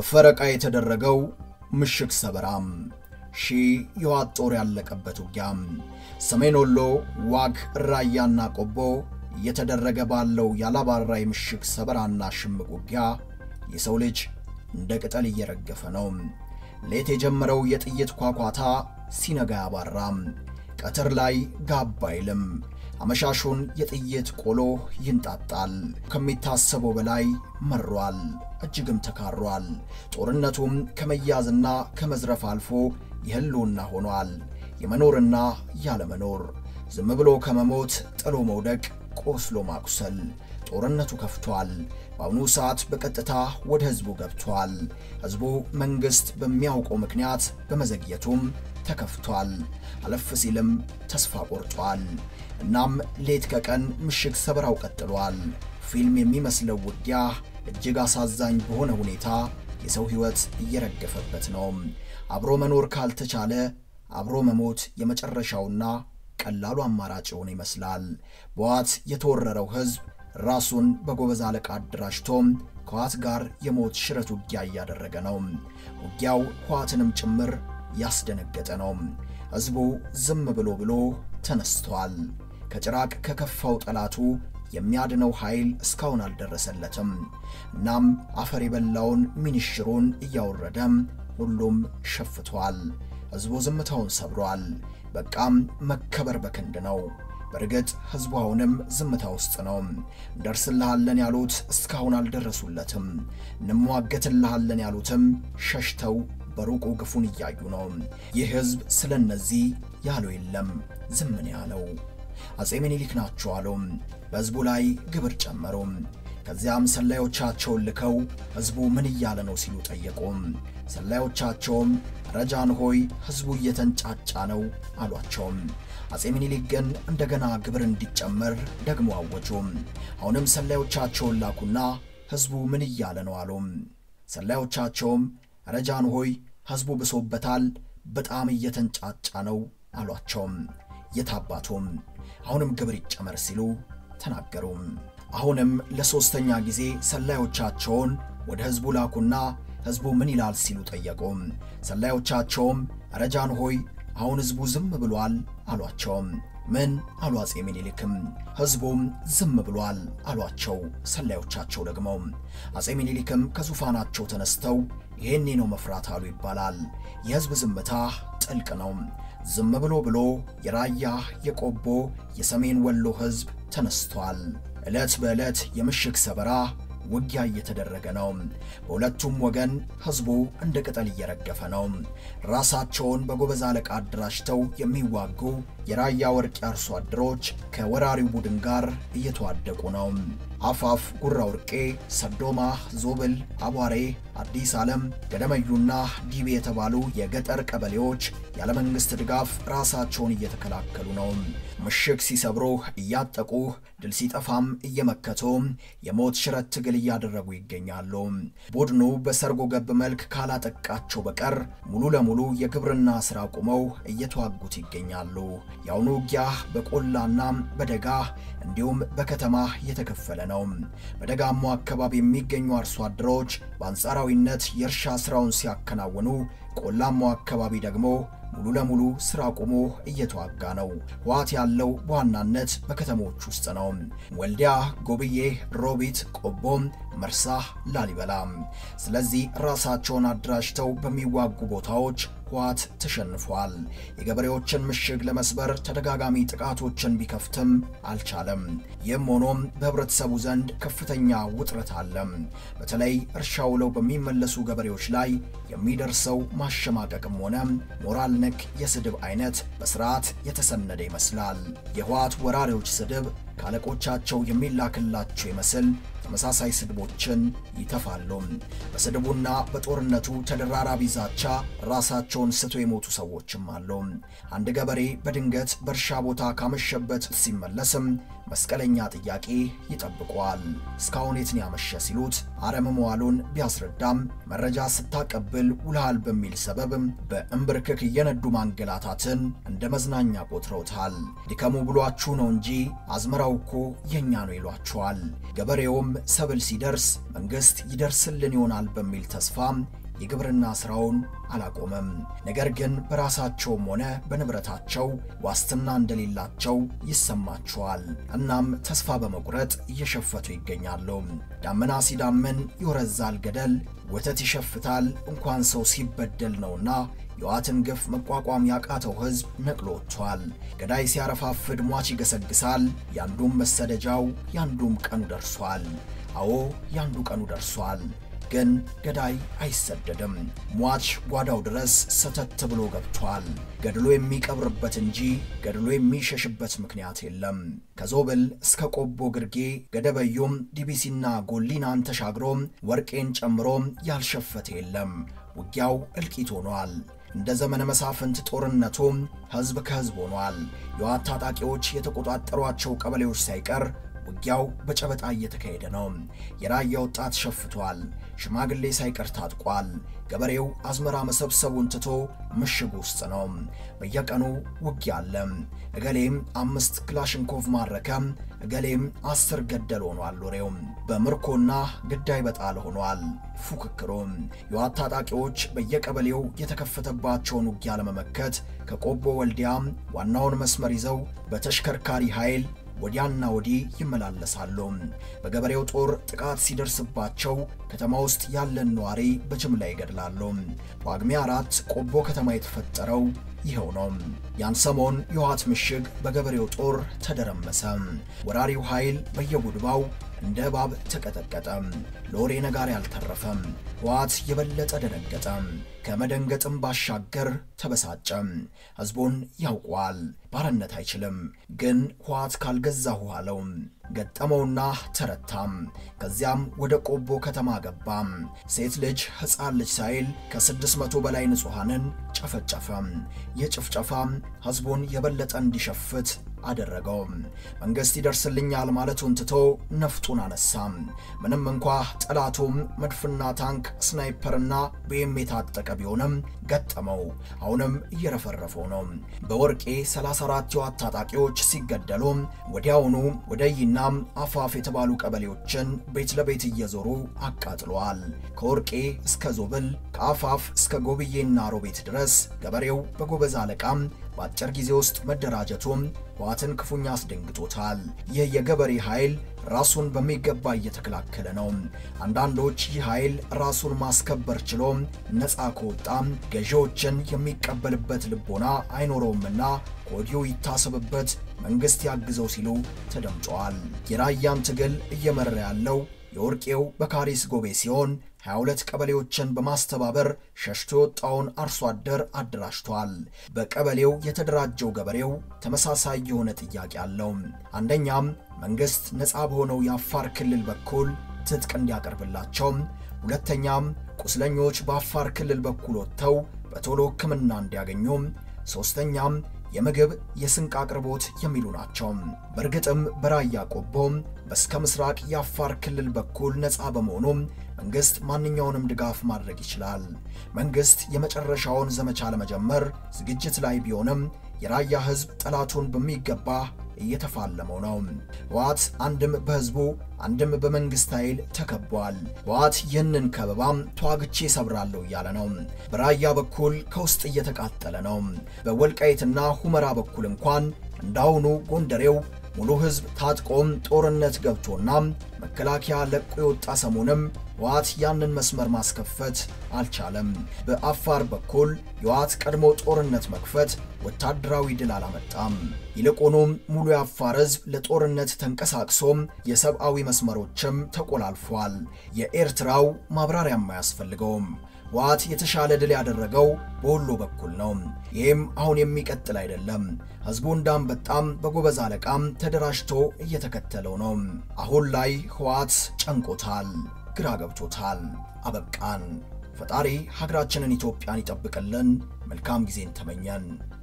በፈረቃ የተደረገው ምሽግ ሰበራም ሺህ የዋት ጦር ያለቀበት ውጊያም ሰሜን ወሎ ዋግ ራያና ቆቦ እየተደረገ ባለው ያላባራ የምሽግ ሰበራና ሽምቅ ውጊያ የሰው ልጅ እንደ ቅጠል እየረገፈ ነው። ሌት የጀመረው የጥይት ኳኳታ ሲነጋ ያባራም፣ ቀትር ላይ ጋብ አይልም። አመሻሹን የጥይት ቆሎ ይንጣጣል። ከሚታሰበው በላይ መሯል፣ እጅግም ተካሯል። ጦርነቱም ከመያዝና ከመዝረፍ አልፎ የህልውና ሆኗል። የመኖርና ያለመኖር፣ ዝም ብሎ ከመሞት ጥሎ መውደቅ፣ ቆስሎ ማቁሰል። ጦርነቱ ከፍቷል። በአሁኑ ሰዓት በቀጥታ ወደ ህዝቡ ገብቷል። ህዝቡ መንግሥት በሚያውቀው ምክንያት በመዘግየቱም ተከፍቷል። አለፍ ሲልም ተስፋ ቆርጧል። እናም ሌት ከቀን ምሽግ ሰበራው ቀጥሏል። ፊልም የሚመስለው ውጊያ እጅግ አሳዛኝ በሆነ ሁኔታ የሰው ሕይወት እየረገፈበት ነው። አብሮ መኖር ካልተቻለ አብሮ መሞት የመጨረሻውና ቀላሉ አማራጭ የሆነ ይመስላል። በዋት የተወረረው ህዝብ ራሱን በጎበዝ አለቃ አደራጅቶም ከዋት ጋር የሞት ሽረት ውጊያ እያደረገ ነው። ውጊያው ህዋትንም ጭምር ያስደነገጠ ነው። ህዝቡ ዝም ብሎ ብሎ ተነስቷል። ከጭራቅ ከከፋው ጠላቱ የሚያድነው ኃይል እስካሁን አልደረሰለትም። እናም አፈር የበላውን ሚኒሽሩን እያወረደም ሁሉም ሸፍቷል። ህዝቡ ዝምታውን ሰብሯል። በቃም መከበር በክንድ ነው። በእርግጥ ህዝቡ አሁንም ዝምታ ውስጥ ነው። እንደርስልሃለን ያሉት እስካሁን አልደረሱለትም። እንሟገትልሃለን ያሉትም ሸሽተው በሩቁ ግፉን እያዩ ነው። ይህ ህዝብ ስለ እነዚህ ያለው የለም፣ ዝምን ያለው አፄ ምኒልክ ናቸው አሉ። በህዝቡ ላይ ግብር ጨመሩ። ከዚያም ሰላዮቻቸውን ልከው ህዝቡ ምን እያለ ነው ሲሉ ጠየቁ። ሰላዮቻቸውም ረጃን ሆይ ህዝቡ እየተንጫጫ ነው አሏቸውም። አፄ ምኒልክ ግን እንደገና ግብር እንዲጨመር ደግሞ አወጁ። አሁንም ሰላዮቻቸውን ላኩና ህዝቡ ምን እያለ ነው አሉ። ሰላዮቻቸውም ረጃን ሆይ ህዝቡ ብሶበታል፣ በጣም እየተንጫጫ ነው አሏቸውም። የታባቱም አሁንም ግብር ይጨመር ሲሉ ተናገሩ። አሁንም ለሦስተኛ ጊዜ ሰላዮቻቸውን ወደ ህዝቡ ላኩና ህዝቡ ምን ይላል ሲሉ ጠየቁ። ሰላዮቻቸውም ረጃን ሆይ አሁን ህዝቡ ዝም ብሏል አሏቸውም። ምን አሉ አፄ ምኒልክም። ህዝቡም ዝም ብሏል አሏቸው። ሰላዮቻቸው ደግሞ አፄ ምኒልክም ከዙፋናቸው ተነስተው ይሄኔ ነው መፍራት አሉ ይባላል። የህዝብ ዝምታ ጥልቅ ነው። ዝም ብሎ ብሎ የራያ የቆቦ የሰሜን ወሎ ህዝብ ተነስቷል። ዕለት በዕለት የምሽግ ሰበራ ውጊያ እየተደረገ ነው። በሁለቱም ወገን ህዝቡ እንደ ቅጠል እየረገፈ ነው። ራሳቸውን በጎበዝ አለቃ አደራጅተው የሚዋጉ የራያ ወርቅ አርሶ አደሮች ከወራሪው ቡድን ጋር እየተዋደቁ ነው። አፋፍ፣ ጉራ ወርቄ፣ ሰዶማ፣ ዞብል፣ አቧሬ፣ አዲስ ዓለም፣ ገደመዩና ዲቤ የተባሉ የገጠር ቀበሌዎች ያለ መንግሥት ድጋፍ ራሳቸውን እየተከላከሉ ነው። ምሽግ ሲሰብሩ እያጠቁ ድል ሲጠፋም እየመከቱ የሞት ሽረት ትግል እያደረጉ ይገኛሉ። ቡድኑ በሰርጎ ገብ መልክ ካላጠቃቸው በቀር ሙሉ ለሙሉ የግብርና ሥራ ቁመው እየተዋጉት ይገኛሉ። የአሁኑ ውጊያ በቆላና በደጋ እንዲሁም በከተማ እየተከፈለ ነው። በደጋማው አካባቢ የሚገኙ አርሶ አደሮች በአንጻራዊነት የእርሻ ሥራውን ሲያከናውኑ፣ ቆላማው አካባቢ ደግሞ ሙሉ ለሙሉ ስራ ቆሞ እየተዋጋ ነው። ህወሓት ያለው በዋናነት በከተሞች ውስጥ ነው። ወልዲያ፣ ጎብዬ፣ ሮቢት፣ ቆቦም፣ መርሳ፣ ላሊበላ። ስለዚህ ራሳቸውን አደራጅተው በሚዋጉ ቦታዎች ህወሓት ተሸንፏል። የገበሬዎችን ምሽግ ለመስበር ተደጋጋሚ ጥቃቶችን ቢከፍትም አልቻለም። ይህም ሆኖም በህብረተሰቡ ዘንድ ከፍተኛ ውጥረት አለ። በተለይ እርሻ ውለው በሚመለሱ ገበሬዎች ላይ የሚደርሰው ማሸማቀቅም ሆነ ሞራል ነክ የስድብ አይነት በስርዓት የተሰነደ ይመስላል። የህወሓት ወራሪዎች ስድብ ከአለቆቻቸው የሚላክላቸው ይመስል ተመሳሳይ ስድቦችን ይተፋሉ። በስድቡና በጦርነቱ ተደራራቢ ዛቻ ራሳቸውን ስቶ የሞቱ ሰዎችም አሉ። አንድ ገበሬ በድንገት በእርሻ ቦታ ካመሸበት ሲመለስም መስቀለኛ ጥያቄ ይጠብቀዋል። እስካሁን የትን ያመሸ ሲሉት አረም መዋሉን ቢያስረዳም መረጃ ስታቀብል ውልሃል በሚል ሰበብ በእንብርክክ እየነዱ ማንገላታትን እንደ መዝናኛ ቆጥረውታል። ድከሙ ብሏችሁ ነው እንጂ አዝመራ አዝመራው እኮ የኛ ነው ይሏቸዋል። ገበሬውም ሰብል ሲደርስ መንግሥት ይደርስልን ይሆናል በሚል ተስፋ የግብርና ሥራውን አላቆመም። ነገር ግን በራሳቸውም ሆነ በንብረታቸው ዋስትና እንደሌላቸው ይሰማቸዋል። እናም ተስፋ በመቁረጥ እየሸፈቱ ይገኛሉ። ዳመና ሲዳምን ይወረዛል ገደል፣ ወተት ይሸፍታል እንኳን ሰው ሲበደል ነውና የዋትን ግፍ መቋቋም ያቃተው ሕዝብ ነቅሎ ወጥቷል። ገዳይ ሲያረፋፍድ ሟች ይገሰግሳል። ያንዱም መሰደጃው ያንዱም ቀኑ ደርሷል። አዎ ያንዱ ቀኑ ደርሷል። ግን ገዳይ አይሰደድም። ሟች ጓዳው ድረስ ሰተት ብሎ ገብቷል። ገድሎ የሚቀብርበት እንጂ ገድሎ የሚሸሽበት ምክንያት የለም። ከዞብል እስከ ቆቦ ግርጌ ገደበዮም ዲቢሲና ጎሊናን ተሻግሮ ወርቄን ጨምሮ ያልሸፈተ የለም። ውጊያው እልቂት ሆኗል። እንደ ዘመነ መሳፍንት ጦርነቱ ሕዝብ ከሕዝብ ሆኗል። የዋት ታጣቂዎች የተቆጣጠሯቸው ቀበሌዎች ሳይቀር ውጊያው በጨበጣ እየተካሄደ ነው። የራያ ወጣት ሸፍቷል። ሽማግሌ ሳይቀር ታጥቋል። ገበሬው አዝመራ መሰብሰቡን ትቶ ምሽግ ውስጥ ነው። በየቀኑ ውጊያ አለ። እገሌም አምስት ክላሽንኮቭ ማረከ፣ እገሌም አስር ገደል ሆኗል። ወሬው በምርኮና ግዳይ በጣል ሆኗል። ፉክክሩ የዋት ታጣቂዎች በየቀበሌው የተከፈተባቸውን ውጊያ ለመመከት ከቆቦ ወልዲያ ዋናውን መስመር ይዘው በተሽከርካሪ ኃይል ወዲያና ወዲህ ይመላለሳሉ። በገበሬው ጦር ጥቃት ሲደርስባቸው ከተማ ውስጥ ያለን ነዋሪ በጅምላ ይገድላሉ። ጳጉሜ አራት ቆቦ ከተማ የተፈጠረው ይኸው ነው። ያን ሰሞን የውሃት ምሽግ በገበሬው ጦር ተደረመሰ። ወራሪው ኃይል በየጉድባው እንደ እባብ ተቀጠቀጠ። ለወሬ ነጋሪ አልተረፈም። ህወሓት የበለጠ ደነገጠ። ከመደንገጥም ባሻገር ተበሳጨ። ህዝቡን ያውቋል፣ ባርነት አይችልም። ግን ህወሓት ካልገዛሁ አለው። ገጠመውና ተረታም። ከዚያም ወደ ቆቦ ከተማ ገባም። ሴት ልጅ ሕፃን ልጅ ሳይል ከስድስት መቶ በላይ ንጹሐንን ጨፈጨፈ። ይህ ጭፍጨፋ ህዝቡን የበለጠ እንዲሸፍት አደረገው። መንግሥት ይደርስልኛል ማለቱን ትቶ ነፍጡን አነሳም። ምንም እንኳ ጠላቱም መድፍና ታንክ፣ ስናይፐርና ቤም የታጠቀ ቢሆንም ገጠመው። አሁንም እየረፈረፈው ነው። በወርቄ 34 የዋት ታጣቂዎች ሲገደሉ ወዲያውኑ ወደ ይና አፋፍ የተባሉ ቀበሌዎችን ቤት ለቤት እየዞሩ አቃጥለዋል። ከወርቄ እስከ ዞብል ከአፋፍ እስከ ጎብዬና ሮቤት ድረስ ገበሬው በጎበዝ አለቃም በአጭር ጊዜ ውስጥ መደራጀቱም ህወሓትን ክፉኛ አስደንግጦታል። ይህ የገበሬ ኃይል ራሱን በሚገባ እየተከላከለ ነው። አንዳንዶች ይህ ኃይል ራሱን ማስከበር ችሎ ነፃ ከወጣም ገዢዎችን የሚቀበልበት ልቦና አይኖረውምና ከወዲሁ ይታሰብበት፣ መንግሥት ያግዘው ሲሉ ተደምጠዋል። የራያን ትግል እየመራ ያለው የወርቄው በካሪስ ጎቤ ሲሆን 22 ቀበሌዎችን በማስተባበር ሸሽቶ የወጣውን አርሶ አደር አደራጅቷል። በቀበሌው የተደራጀው ገበሬው ተመሳሳይ የሆነ ጥያቄ አለው። አንደኛም መንግሥት ነፃ በሆነው የአፋር ክልል በኩል ትጥቅ እንዲያቀርብላቸው፣ ሁለተኛም ቁስለኞች በአፋር ክልል በኩል ወጥተው በቶሎ ሕክምና እንዲያገኙ፣ ሦስተኛም የምግብ የስንቅ አቅርቦት የሚሉ ናቸው። በእርግጥም በራያ ቆቦ በስከ ምስራቅ የአፋር ክልል በኩል ነፃ በመሆኑ መንግሥት ማንኛውንም ድጋፍ ማድረግ ይችላል። መንግሥት የመጨረሻውን ዘመቻ ለመጀመር ዝግጅት ላይ ቢሆንም የራያ ሕዝብ ጠላቱን በሚገባ እየተፋለመው ነው። ህወሓት አንድም በህዝቡ አንድም በመንግስት ኃይል ተከቧል። ህወሓት ይህንን ከበባም ተዋግቼ ሰብራለሁ እያለ ነው። በራያ በኩል ከውስጥ እየተቃጠለ ነው። በወልቃይትና ሁመራ በኩል እንኳን እንዳሁኑ ጎንደሬው ሙሉ ህዝብ ታጥቆም ጦርነት ገብቶና መከላከያ ለቆ የወጣ ሰሞንም ህወሓት ያንን መስመር ማስከፈት አልቻለም። በአፋር በኩል የህወሓት ቀድሞ ጦርነት መክፈት ወታደራዊ ድል አላመጣም። ይልቁኑም ሙሉ የአፋር ህዝብ ለጦርነት ተንቀሳቅሶም የሰብአዊ መስመሮችም ተቆላልፏል። የኤርትራው ማብራሪያም አያስፈልገውም። ህወሓት የተሻለ ድል ያደረገው በወሎ በኩል ነው። ይህም አሁን የሚቀጥል አይደለም። ህዝቡ እንዳንበጣም በጎበዝ አለቃም ተደራጅቶ እየተከተለው ነው። አሁን ላይ ህወሓት ጨንቆታል፣ ግራ ገብቶታል። አበቃን። ፈጣሪ ሀገራችንን ኢትዮጵያን ይጠብቅልን። መልካም ጊዜን ተመኘን።